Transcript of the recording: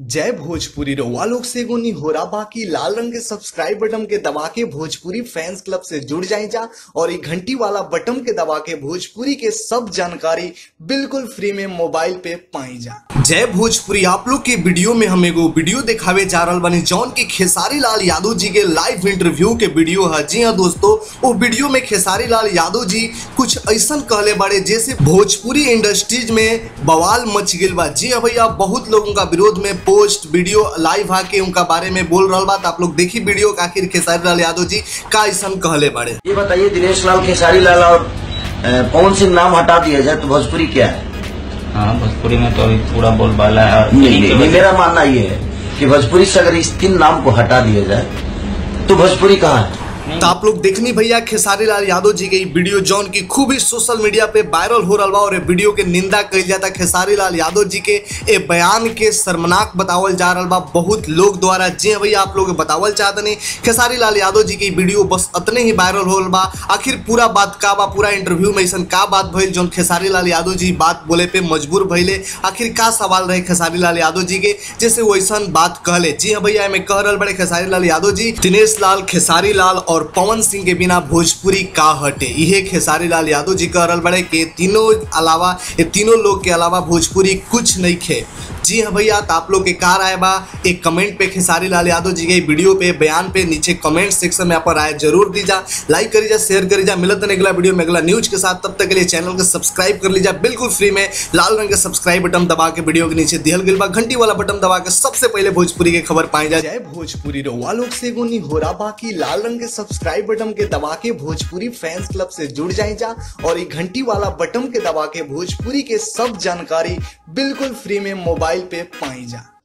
जय भोजपुरी रउआ लोग से एगो निहोरा बाकी लाल रंग के सब्सक्राइब बटन के दबा के भोजपुरी फैंस क्लब से जुड़ जाए जा और ये घंटी वाला बटन के दबा के भोजपुरी के सब जानकारी बिल्कुल फ्री में मोबाइल पे पाई जा जय भोजपुरी आप लोग के वीडियो में हम एगो वीडियो दिखावे जा रहल बानी जौन की खेसारी लाल यादव जी के लाइव इंटरव्यू के वीडियो है जी हाँ दोस्तों वो वीडियो में खेसारी लाल यादव जी कुछ ऐसा कहले बाड़े जैसे भोजपुरी इंडस्ट्रीज में बवाल मच गई बा जी हाँ भैया बहुत लोग उनका विरोध में पोस्ट वीडियो लाइव आके उनका बारे में बोल रहा बा तो आप लोग देखी वीडियो का आखिर खेसारी लाल यादव जी का ऐसा कहले बाड़े ये बताइए दिनेश लाल खेसारी लाल और अ, पवन सिंह नाम हटा दिया जाए तो भोजपुरी क्या है हाँ भोजपुरी में तो अभी पूरा बोलबाला है और नहीं, इन्हीं नहीं, के नहीं, वजह- मेरा मानना ये है कि भोजपुरी से अगर इस तीन नाम को हटा दिया जाए तो भोजपुरी कहाँ है तो आप लोग देखनी भैया खेसारी लाल यादव जी के ई वीडियो जौन की खूब ही सोशल मीडिया पे वायरल हो रहा बा और ये वीडियो के निंदा कल जाता खेसारी लाल यादव जी के ए बयान के शर्मनाक बतावल जा रहा बा बहुत लोग द्वारा जी हाँ भैया आप लोग बतावल चाहते नहीं खेसारी लाल यादव जी की वीडियो बस अतने ही वायरल हो बा आखिर पूरा बात का बा पूरा इंटरव्यू में ऐसा का बात भइल जौन खेसारी लाल यादव जी बात बोले पे मजबूर भइले आखिर का सवाल रहे खेसारी लाल यादव जी के जैसे वो ऐसा बात कहले जी हाँ भैया मैं कह रहा बड़े खेसारी लाल यादव जी दिनेश लाल खेसारी लाल और पवन सिंह के बिना भोजपुरी का हटे इहे खेसारी लाल यादव जी कह रहा बड़े के तीनों अलावा ये तीनों लोग के अलावा भोजपुरी कुछ नहीं खे जी हाँ भैया तो आप लोग के कार आए बा एक कमेंट पे खेसारी लाल यादव जी के वीडियो पे बयान पे नीचे कमेंट सेक्शन में आप राय जरूर दीजा लाइक करी जा शेयर करी जा मिलत नहीं अगला वीडियो में अगला न्यूज के साथ तब तक के लिए चैनल को सब्सक्राइब कर लीजिए बिल्कुल फ्री में लाल रंग का सब्सक्राइब बटन दबा के वीडियो के नीचे दिहल गइल बा घंटी वाला बटन दबा के सबसे पहले भोजपुरी के खबर पाई जा जय भोजपुरी रउआ लोग से एगो निहोरा बाकी लाल रंग के सब्सक्राइब बटन के दबा के भोजपुरी फैंस क्लब से जुड़ जाए जा और ये घंटी वाला बटन के दबा के भोजपुरी के सब जानकारी बिल्कुल फ्री में मोबाइल पे पाई जा